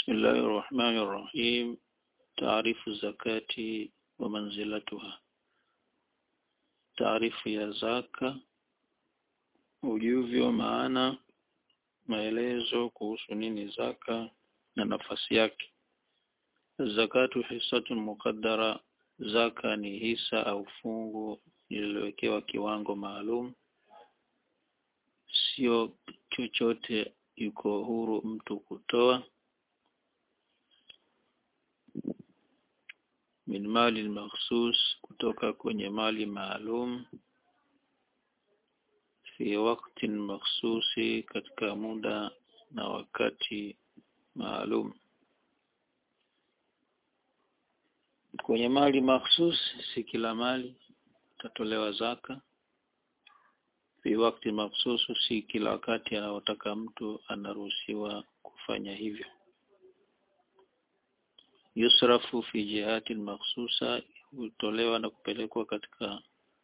بسم الله الرحمن الرحيم تعريف الزكاة ومنزلتها taarifu ya zaka ujuvyo maana maelezo kuhusu nini zaka na nafasi yake zakatu hisatun muqaddara zaka ni hisa au fungu lililowekewa kiwango maalum sio chochote yuko huru mtu kutoa min mali makhsus kutoka kwenye mali maalum fi waktin makhsusi katika muda na wakati maalum kwenye mali makhsus si kila mali tatolewa zaka fi wakati makhsusu si kila wakati anaotaka mtu anaruhusiwa kufanya hivyo yusrafu fi jihati makhsusa hutolewa na kupelekwa katika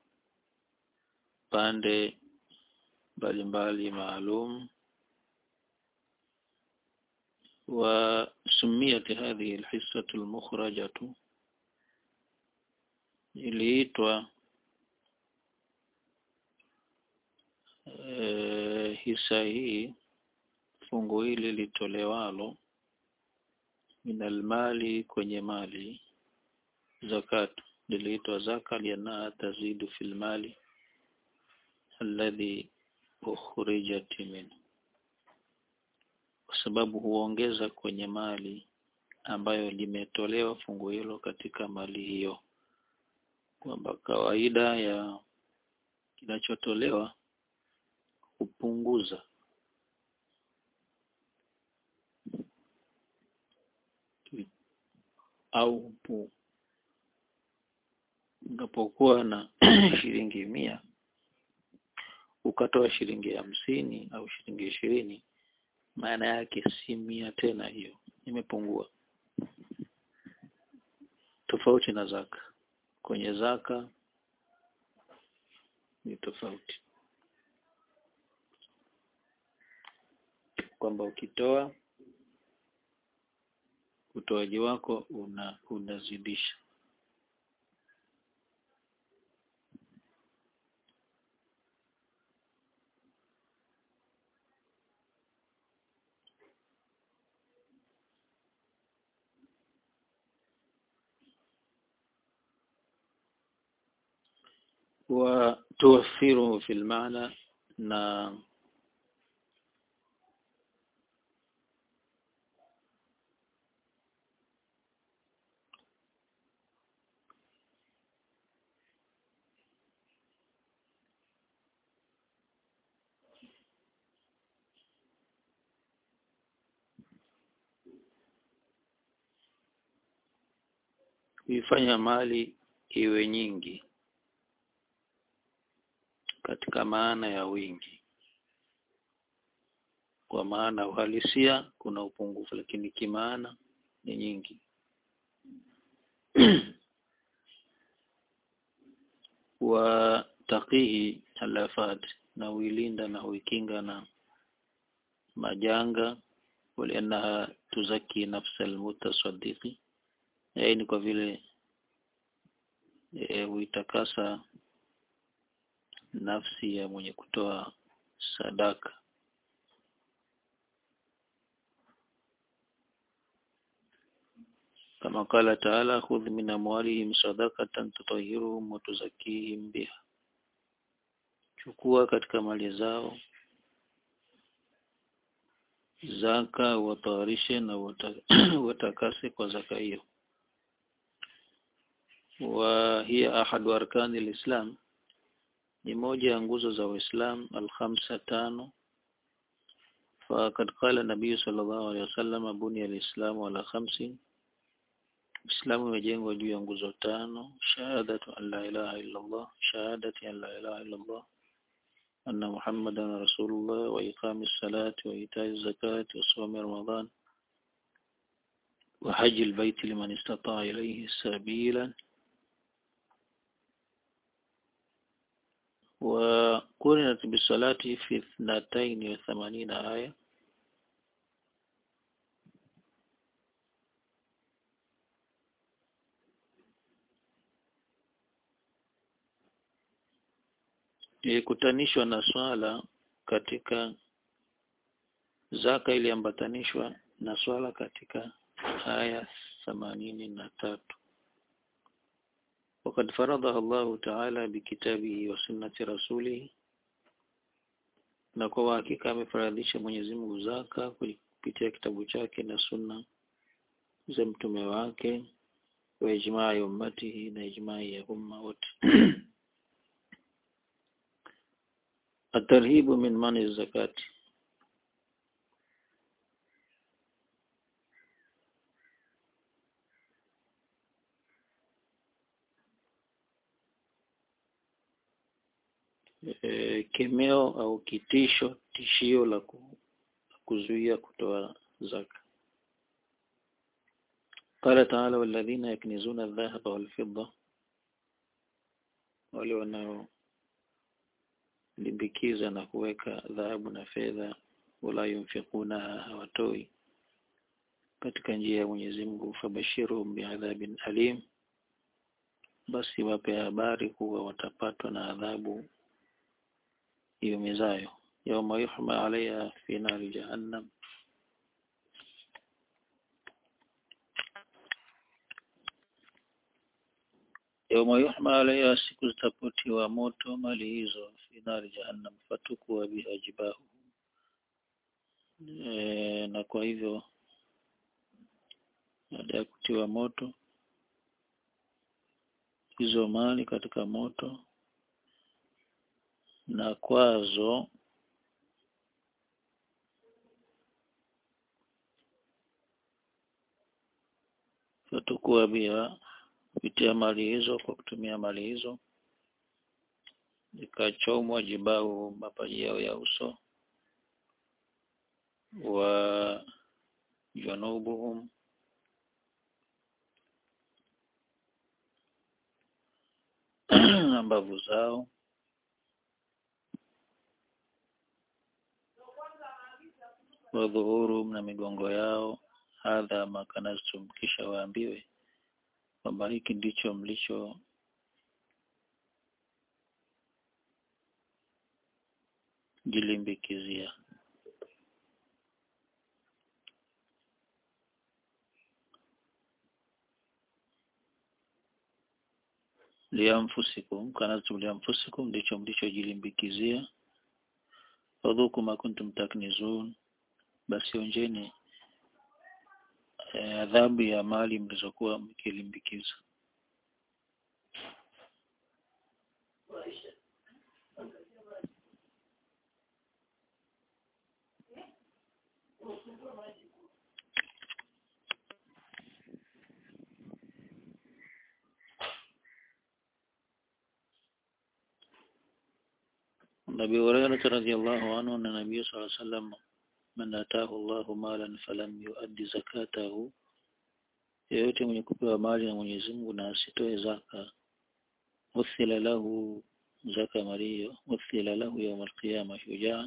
pande mbalimbali maalum وسميت هذه الحصة المخرجة iliitwa e, hisa hii fungu hili litolewalo minal mali kwenye mali zakat liliitwa zaka liannaha tazidu fil mali alladhi ukhrijat min kwa sababu huongeza kwenye mali ambayo limetolewa fungu hilo katika mali hiyo kwamba kawaida ya kinachotolewa hupunguza au pu unapokuwa na shilingi mia ukatoa shilingi hamsini au shilingi ishirini maana yake si mia tena hiyo imepungua tofauti na zaka kwenye zaka ni tofauti kwamba ukitoa utoaji wako una unazidisha وتوفره في المعنى na kuifanya mali iwe nyingi katika maana ya wingi kwa maana uhalisia kuna upungufu lakini kimaana ni nyingi wa taqihi alafat na uilinda na uikinga na majanga waliannaha tuzaki nafsa almutasaddiqi yaani kwa vile e, uitakasa nafsi ya mwenye kutoa sadaka kama kala taala khudh min amwalihim sadaqatan tutahhiruhum wa tuzakkihim biha chukua katika mali zao zaka watawarishe na watakase kwa zaka hiyo wa hiya ahadu arkani alislam ni moja ya nguzo za Uislamu al-khamsa tano فقد قال النبي صلى الله عليه وسلم بني الإسلام على خمس Uislamu umejengwa juu ya nguzo tano shahadatu an la ilaha illa Allah shahadati an la ilaha illa Allah anna Muhammadan rasulullah wa iqamis salati wa ita'iz zakati wa sawmi ramadan wa hajjil baiti liman istata'a ilayhi sabila وقرنت بالصلاة في اثنتين وثمانين آية ilikutanishwa na swala katika zaka iliambatanishwa na swala katika aya themanini na tatu وقد فرضها الله تعالى بكتابه وسنة رسوله na kwa hakika amefaradhisha Mwenyezi Mungu zaka kupitia kitabu chake na sunna za mtume wake wa ijmaa ya ummatihi na ijmaa ya umma wote atarhibu min mani zakati e, kemeo au kitisho tishio la ku- kuzuia kutoa zaka قال تعالى والذين يكنزون الذهب والفضة wale wanaolimbikiza na kuweka dhahabu na fedha wala yunfikuna hawatoi katika njia ya Mwenyezi Mungu fabashiruhum biadhabin alim basi wape habari kuwa watapatwa na adhabu iumizayo yauma yuhma alaiha fi nari jahannam yauma yuhma alaiha siku zitapotiwa moto mali hizo fi nari jahannam fatukuwa biha jibahu e, na kwa hivyo baada ya kutiwa moto hizo mali katika moto na kwazo fatukuwa bia kupitia mali hizo kwa kutumia mali hizo ikachomwa jibau mapaji yao ya uso wa junubuhum na mbavu zao wa dhuhurum na migongo yao hadha makanastum kisha waambiwe kwamba hiki ndicho mlicho jilimbikizia lianfusikum kanastum lianfusikum ndicho mlichojilimbikizia fadhuku ma kuntum taknizun basi onjeni eh, adhabu ya mali mlizokuwa mkilimbikiza Nabii Hurairah radhiyallahu anhu na Nabii sallallahu alaihi wasallam man ataahu Allahu malan falam yuaddi zakatahu yeyote mwenye kupewa mali na Mwenyezi Mungu na asitoe zaka uthila lahu zaka mali hiyo uthila lahu yawm alqiyama shujaan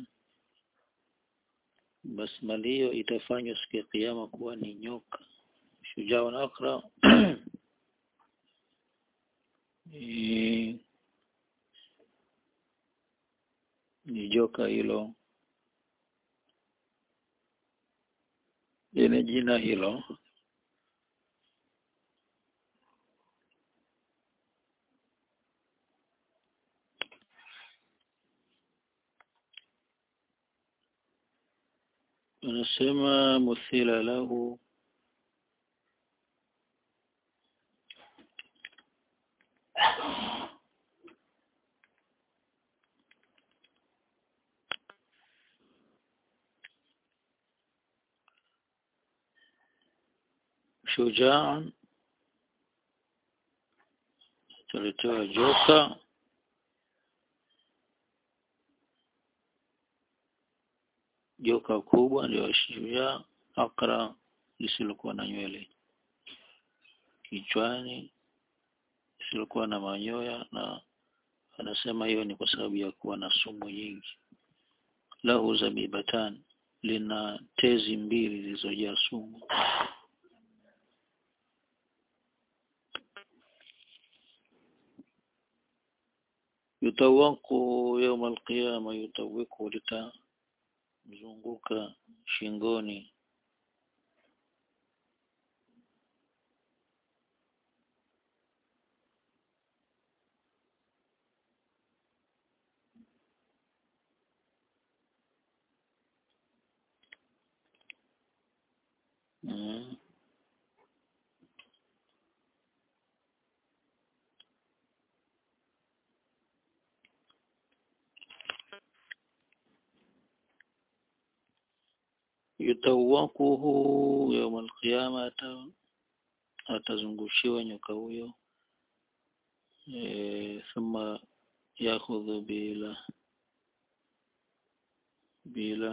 basi mali hiyo itafanywa siku ya kiyama kuwa ni nyoka shujaa na akra ni ni joka hilo lenye jina hilo anasema muthila lahu shujaan tuletewa joka joka kubwa ndio shujaa akra lisilokuwa na nywele kichwani lisilokuwa na manyoya na anasema hiyo ni kwa sababu ya kuwa na sumu nyingi lahu zabibatan lina tezi mbili zilizojaa sumu yutawaku yauma alqiyama yutawiku litamzunguka shingoni mm. yutawakuhu yauma alqiyama ata atazungushiwa nyoka huyo e, thumma yakhudhu bila bila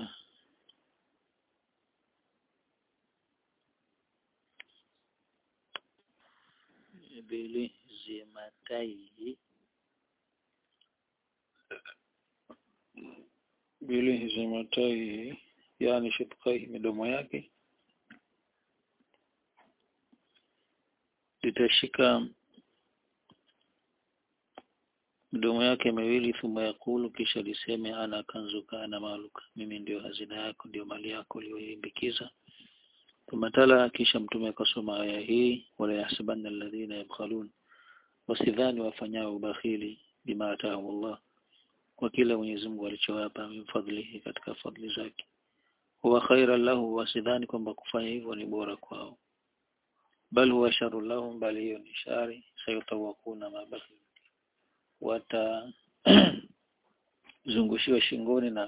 bili zimataihi bili zimataihi yani shidqaihi midomo yake litashika midomo yake miwili thumma yakulu kisha liseme ana kanzuka ana maluka mimi ndio hazina yako ndio mali yako uliyoimbikiza thumma tala kisha mtume akasoma aya hii wala yahsabanna alladhina yabkhalun wasidhani wafanyao ubakhili bima ataahum Allah kwa kile Mwenyezi Mungu alichowapa min fadlihi katika fadli zake huwa khairan lahu wasidhani kwamba kufanya hivyo ni bora kwao bal huwa sharu lahum bali hiyo ni shari sayutawakuna mabakhi watazungushiwa shingoni na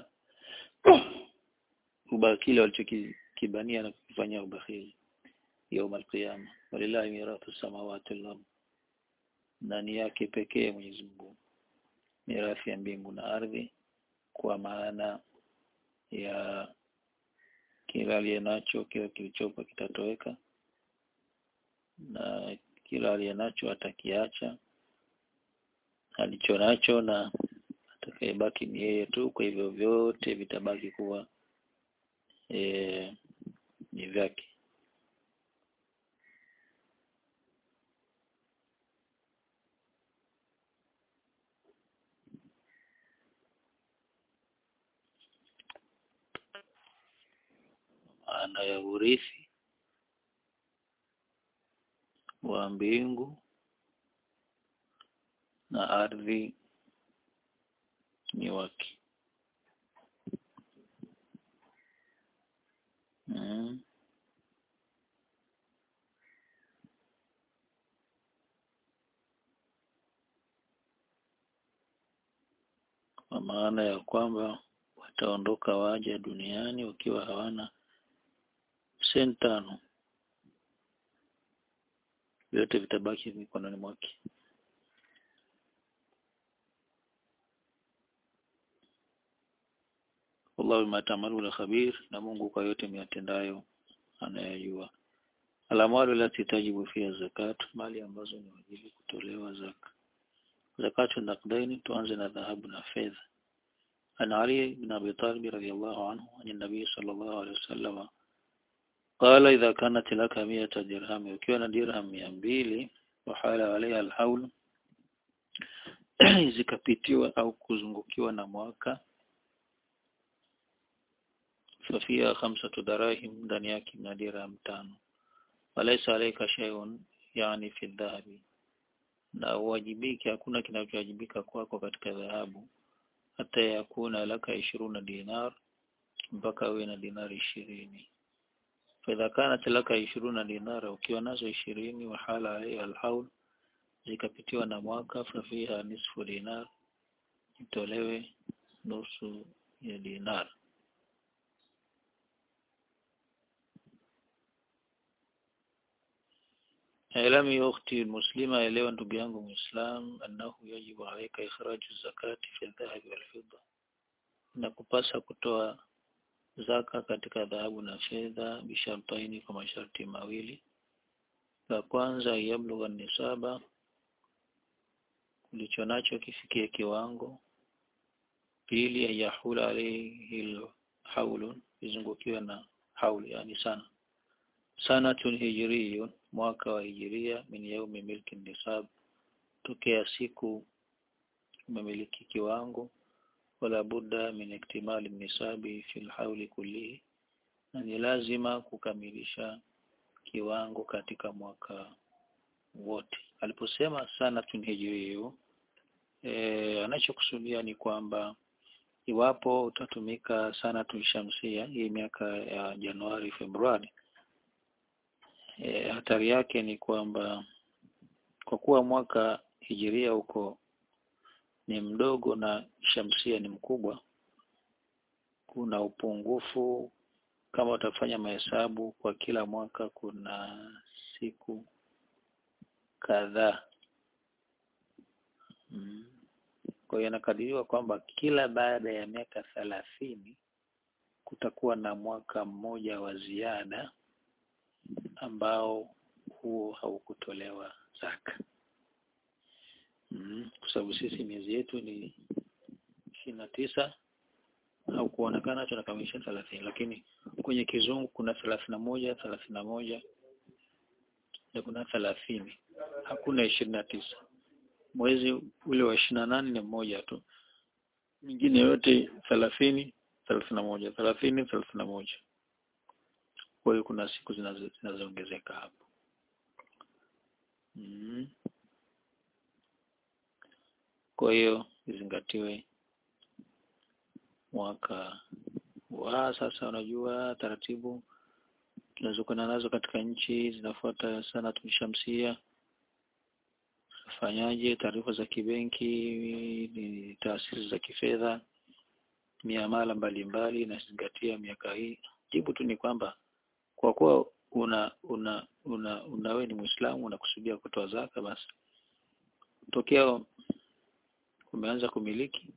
ubakili walichokibania na kufanyia ubakhili يوم القيامة ولله ميراث السماوات والأرض ndani yake pekee Mwenyezi Mungu mirathi ya mbingu na ardhi kwa maana ya kila aliye nacho kila kilichopo kitatoweka na kila aliye nacho atakiacha alicho nacho na atakayebaki ni yeye tu kwa hivyo vyote vitabaki kuwa e, ni vyake maana ya urithi wa mbingu na ardhi ni wake mm. kwa maana ya kwamba wataondoka waja duniani wakiwa hawana senti tano vyote vitabaki mikononi mwake wallahu bima ta'maluna khabir na Mungu kwa yote miatendayo anayajua alamwalu lati tajibu fiha zakat mali ambazo ni wajibu kutolewa zaka zakatu naqdaini tuanze na dhahabu na fedha عن علي بن أبي طالب رضي الله عنه عن النبي صلى الله عليه وسلم قال إذا كانت لك مئة درهم وكان درهم مئة وحال عليها الحول zikapitiwa au kuzungukiwa na mwaka fafia khamsatu darahim ndani yake mna dirham tano walaysa alayka shay'un yani fi dhahabi na uwajibiki hakuna kinachowajibika kwako katika dhahabu hata yakuna laka ishiruna dinar mpaka uwe na dinari ishirini فإذا كانت لك عشرون دينارا ukiwa nazo ishirini wahala alaiha alhaul zikapitiwa na mwaka fafiha nisfu dinar itolewe nusu ya dinar اعلمي يا أختي المسلمة elewa ndugu yangu muislam annahu yajibu alayka ikhraju zakati fi dhahabi wal fidda nakupasa kutoa zaka katika dhahabu na fedha bishartaini kwa masharti mawili la kwanza yablugha nisaba ulicho nacho kifikie kiwango pili ayahula alayhi haulun izungukiwe na hauli yani sana sanatun hijriyun mwaka wa hijiria min yaumi milki nisab tokea siku umemiliki kiwango wala budda min iktimali nisabi fil hauli kullihi na ni lazima kukamilisha kiwango katika mwaka wote aliposema sana tunhijiriyu e, anachokusudia ni kwamba iwapo utatumika sana tulishamsia hii miaka ya Januari Februari e, hatari yake ni kwamba kwa kuwa mwaka hijiria huko ni mdogo na shamsia ni mkubwa kuna upungufu kama utafanya mahesabu kwa kila mwaka kuna siku kadhaa mm. kwa hiyo inakadiriwa kwamba kila baada ya miaka thelathini kutakuwa na mwaka mmoja wa ziada ambao huo haukutolewa zaka mm. kwa sababu sisi miezi yetu ni ishirini na tisa au kuonekana tunakamilisha thelathini lakini kwenye kizungu kuna thelathini na moja thelathini na moja na kuna thelathini hakuna ishirini na tisa mwezi ule wa ishirini na nane ni mmoja tu mingine yote thelathini thelathini na moja thelathini thelathini na moja kwa hiyo kuna siku zinazoongezeka hapo mm. kwa hiyo izingatiwe mwaka wa sasa unajua taratibu tunazokwenda nazo katika nchi zinafuata sana tumshamsia fanyaje taarifa za kibenki ni taasisi za kifedha miamala mbalimbali inazingatia miaka hii jibu tu ni kwamba kwa kuwa una una una unawe ni muislamu unakusudia kutoa zaka basi tokea umeanza kumiliki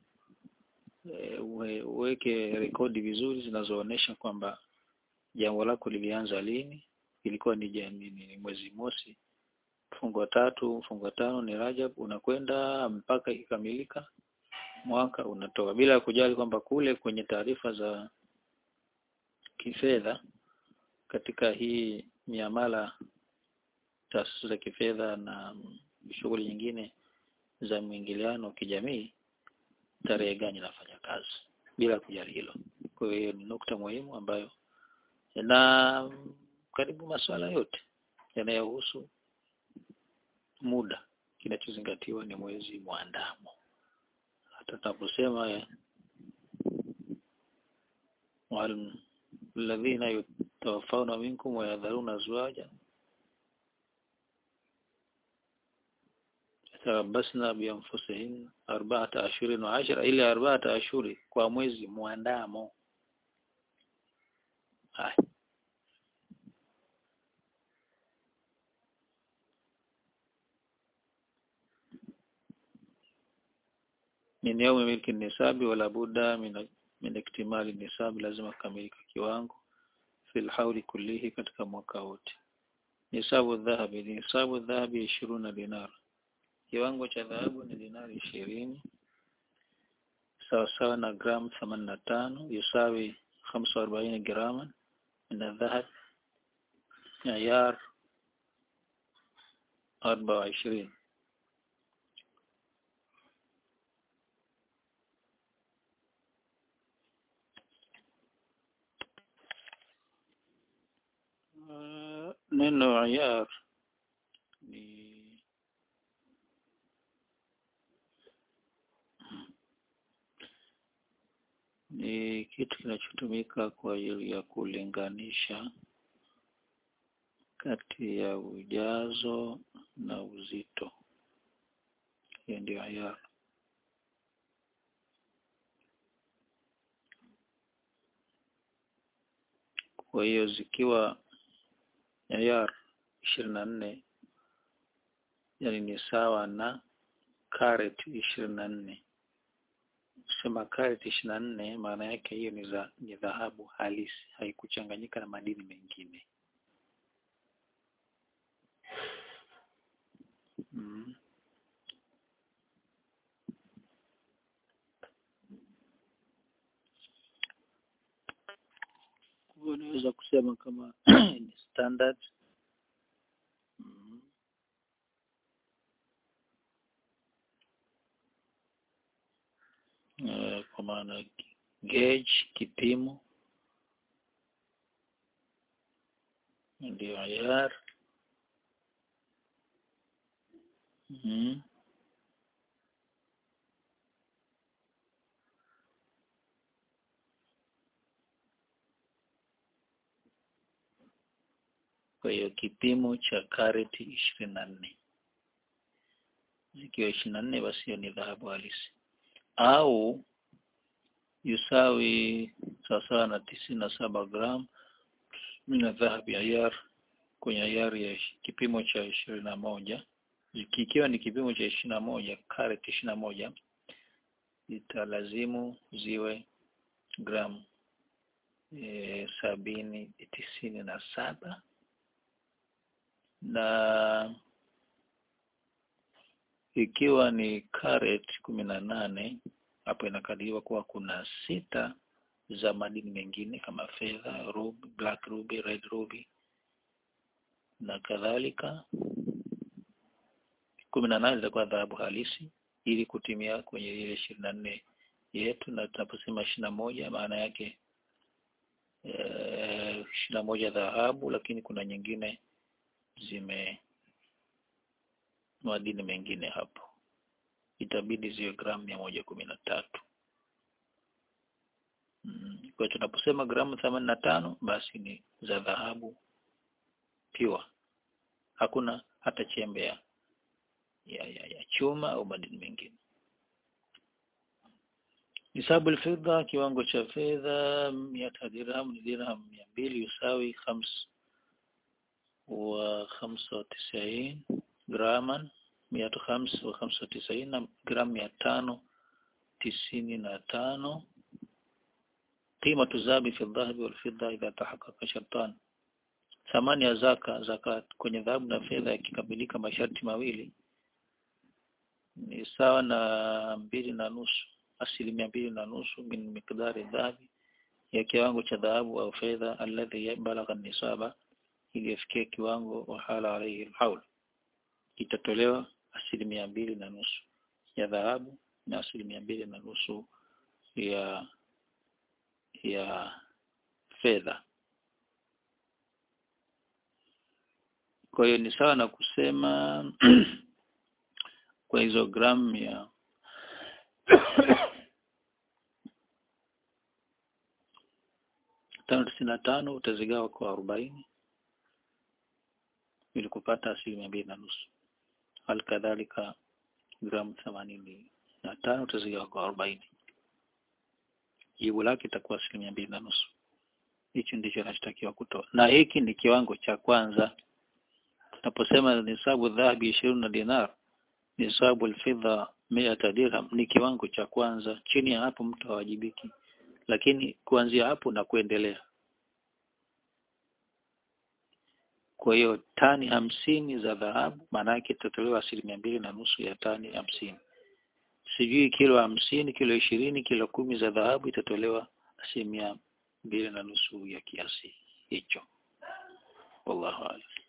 uweke rekodi vizuri zinazoonesha kwamba jambo lako lilianza lini ilikuwa ni jamii ni mwezi mosi mfungo tatu mfungo tano ni Rajab unakwenda mpaka ikamilika mwaka unatoa bila kujali kwamba kule kwenye taarifa za kifedha katika hii miamala taasisi za kifedha na shughuli nyingine za mwingiliano wa kijamii tarehe gani inafanya kazi bila kujali hilo kwa hiyo ni nukta muhimu ambayo na karibu masuala yote yanayohusu muda kinachozingatiwa ni mwezi mwandamo hata tunaposema alladhina yatawaffawna minkum wa yadharuna azwaja tarabbasna bianfusihin arba'ata ashurin wa ashra ile arba'ata ashuri kwa mwezi mwandamo haya min yaumi milki nisabi wala budda min min iktimali nisabi lazima kukamilika kiwango fil hauli kullihi katika mwaka wote nisabu dhahabi nisabu dhahabi ishiruna dinar kiwango cha dhahabu ni dinari ishirini sawasawa na gramu themanini na tano yusawi hamsa arobaini graman min aldhahab ayar arba wa ishirini neno ayar ni ni kitu kinachotumika kwa ajili ya kulinganisha kati ya ujazo na uzito. Hiyo ndio ayar. Kwa hiyo zikiwa ayar ishirini na nne yani ni sawa na karet ishirini na nne kusema karet ishirini na nne maana yake hiyo ni za ni dhahabu halisi haikuchanganyika na madini mengine mm. unaweza kusema kama ni standard mm. uh, kwa maana gauge kipimo ndio ayar mm. kwa hiyo kipimo cha kareti ishirini na nne zikiwa ishirini na nne basi hiyo ni dhahabu halisi au yusawi sawasawa na tisini na saba gram mina dhahabu ya yar kwenye ayari ya kipimo cha ishirini na moja kikiwa ni kipimo cha ishirini na moja karet ishirini na moja italazimu ziwe gram e, sabini tisini na saba na ikiwa ni karet kumi na nane hapo inakadiriwa kuwa kuna sita za madini mengine kama fedha, ruby, black ruby, red ruby na kadhalika. kumi na nane zitakuwa dhahabu halisi ili kutimia kwenye ile ishirini na nne yetu, na tunaposema ishirini na moja maana yake ishirini na moja dhahabu, lakini kuna nyingine zime madini mengine hapo, itabidi ziwe gramu mia moja kumi na tatu. Mm. Kwa hiyo tunaposema gramu themanini na tano basi ni za dhahabu pure, hakuna hata chembe ya, ya, ya, ya chuma au madini mengine. Nisabu fedha, kiwango cha fedha miata dirham ni dirham mia mbili yusawi khams wa khamsa wa tisaini graman mia khams wa khamsa wa tisaini na gramu mia tano tisini na tano قيمة الذهب في الذهب والفضة إذا تحقق شرطان thamani ya zaka zakat kwenye dhahabu na fedha yakikamilika masharti mawili ni sawa na mbili na nusu asilimia mbili na nusu min miqdari dhahabi ya kiwango cha dhahabu au fedha alladhi balagha nisaba iliyofikia kiwango wa hala alayhi alhaul itatolewa asilimia mbili na nusu ya dhahabu na asilimia mbili na nusu ya ya fedha. Kwa hiyo ni sawa na kusema kwa hizo gramu ya tano tisini na tano utazigawa kwa arobaini ili kupata asilimia mbili na nusu. Hali kadhalika gramu themanini na tano utazigawa kwa arobaini jibu lake itakuwa asilimia mbili na nusu. Hicho ndicho anachotakiwa kutoa, na hiki ni kiwango cha kwanza. Tunaposema nisabu dhahabi ishirini na dinar, nisabu alfidha miata dirham, ni kiwango cha kwanza. Chini ya hapo mtu hawajibiki, lakini kuanzia hapo na kuendelea. Kwa hiyo tani hamsini za dhahabu, maana yake itatolewa asilimia mbili na nusu ya tani hamsini sijui kilo hamsini, kilo ishirini, kilo kumi za dhahabu itatolewa asilimia mbili na nusu ya kiasi hicho. Wallahu a'lam.